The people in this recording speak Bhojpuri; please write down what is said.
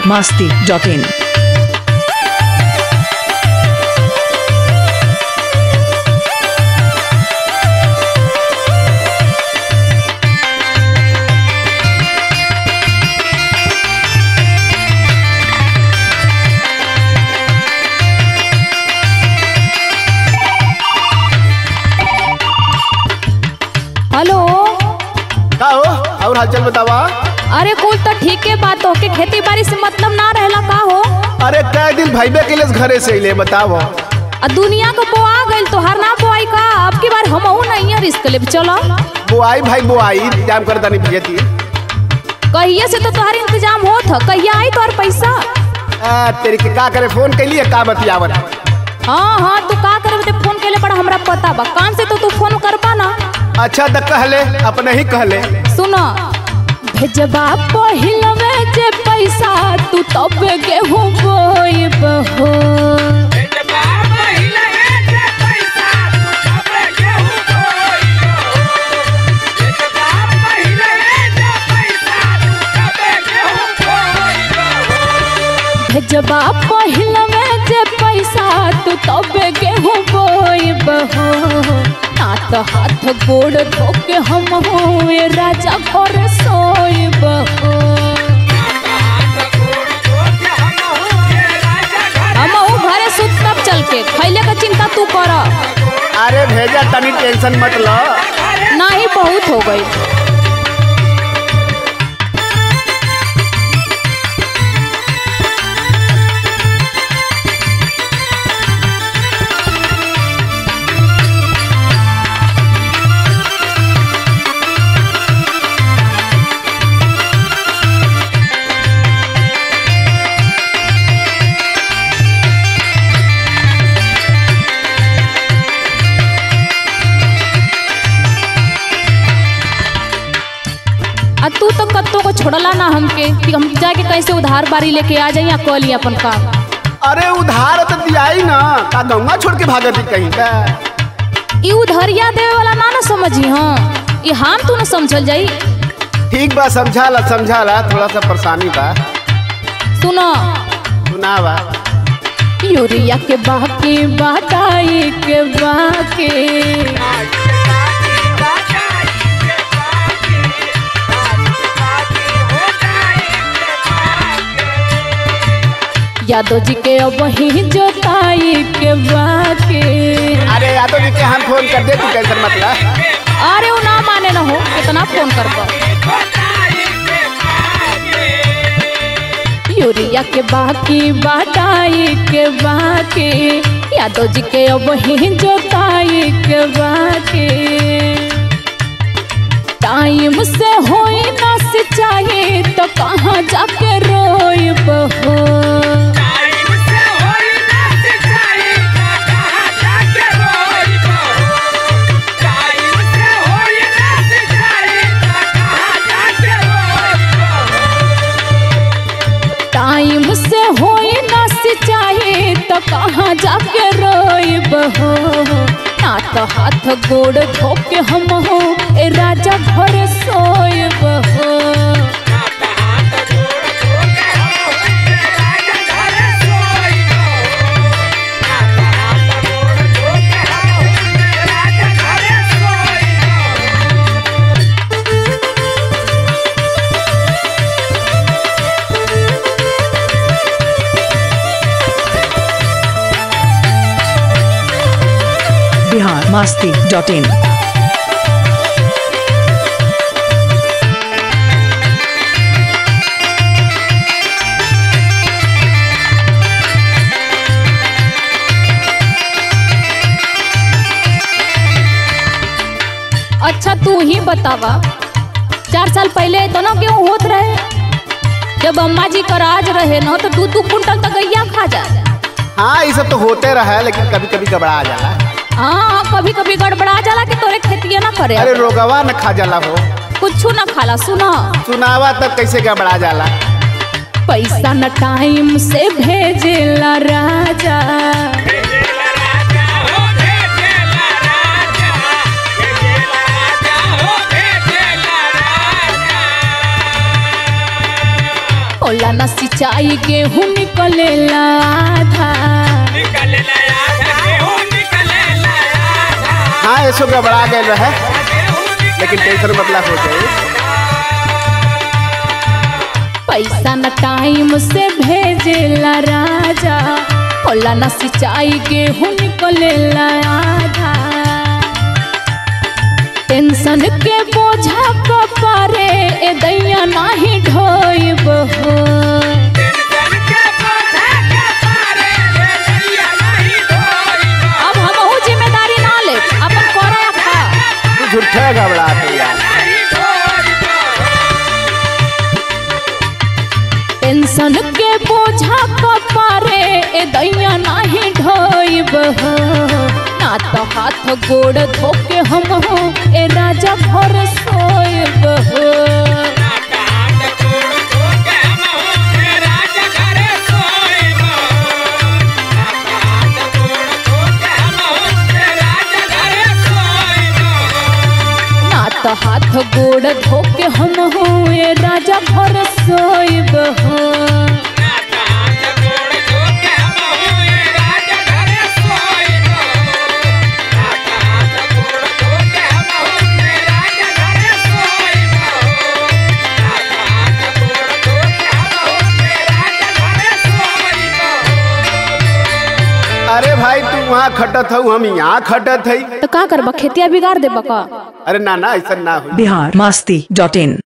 masti.in. हेलो का हो और हालचाल बतावा अरे कुल तो ठीक है बात हो के खेती बाड़ी से मतलब ना रहला का हो अरे कई दिन भाईबे के लिए घरे से अइले बताओ आ दुनिया को बोआ गइल तोहार ना बोआई का अब की बार हमहू नहीं है रिस्क ले चलो बुआई भाई बुआई इंतजाम कर दानी भेजती कहिए से तो तोहार इंतजाम होत ह कहिया आई तोहार पैसा आ, तेरी के का करे फोन कैलिए का बतियावत हाँ हाँ तू का करब ते फोन केले बड़ा हमरा पता बा काम से तो तू फोन करबा ना अच्छा तो कहले अपने ही कहले सुनो भेजबा पहिलवे जे पैसा तू तब गेहूं बोइब हो भेजबा पहिलवे जे पैसा तू तब गेहूं बोइब हो ना तो हाथ गोड़ धोके हम हुए राजा घर सोइब हो हम ऊ घरे सुत तब चल के खैले का चिंता तू कर अरे भेजा तनी टेंशन मत लो ना ही बहुत हो गई आ तू तो कत्तो को छोड़ला ना हमके कि हम जाके कैसे उधार बारी लेके आ जाई या कल ही अपन काम अरे उधार तो दियाई ना का गंगा छोड़ के भागती कहीं का ई उधरिया देवे वाला ना ना समझी हाँ ये हम तू ना समझल जाई ठीक बा समझा ला समझा ला थोड़ा सा परेशानी बा सुनो सुनावा यूरिया के बाकी बाटाई के बाकी यादव जी के अब ही जोताई के बाकी अरे यादव जी के हम फोन कर दे तू टेंशन मत ला अरे वो ना माने ना हो कितना फोन कर यूरिया के बाकी बाटाई के बाकी यादव जी के अब ही जोताई के बाकी टाइम से होई ना सिंचाई तो कहाँ जाके रोइब हो टाइम से होई ना सिंचाई तो कहाँ जाके रोइब हो ना तो हाथ गोड़ धोके हम हो ए राजा घर सोइब हो Bihar masti.in. अच्छा तू ही बतावा चार साल पहले तो ना क्यों होत रहे जब अम्मा जी का राज रहे ना तो दू दू कुंटल तक गैया खा जा हाँ ये सब तो होते रहा है लेकिन कभी कभी घबरा जाला हाँ कभी कभी गड़बड़ा जाला कि तोरे खेतिया ना करे अरे रोगवा न खा जाला हो कुछ ना खाला सुना सुनावा तब कैसे घबरा जाला पैसा न टाइम से भेजेला राजा होला न सिंचाई गेहूं निकलेला आधा हाँ ऐसो गड़बड़ा गए रहे लेकिन टेंशन मतलब हो जाए पैसा न टाइम से भेजेला राजा होला न सिंचाई गेहूं निकलेला आधा टेंशन के बोझा कपारे ए दैया नाही ढोइब हो अब हमहू जिम्मेदारी ना ले अपन करे खा तू झूठे घबरा के यार टेंशन के बोझा कपारे ए दैया नाही ढोइब हो ना तो हाथ गोड़ धोके हम हो ए राजा घर सोइब हो ना तो हाथ गोड़ धोके हम हो ए राजा घर सोइब हो अरे भाई तू वहाँ खटत हऊ हम यहाँ खटत हई तो का करबा खेतिया बिगाड़ देबा का अरे ना ना ऐसा ना हो बिहार मस्ती डॉट इन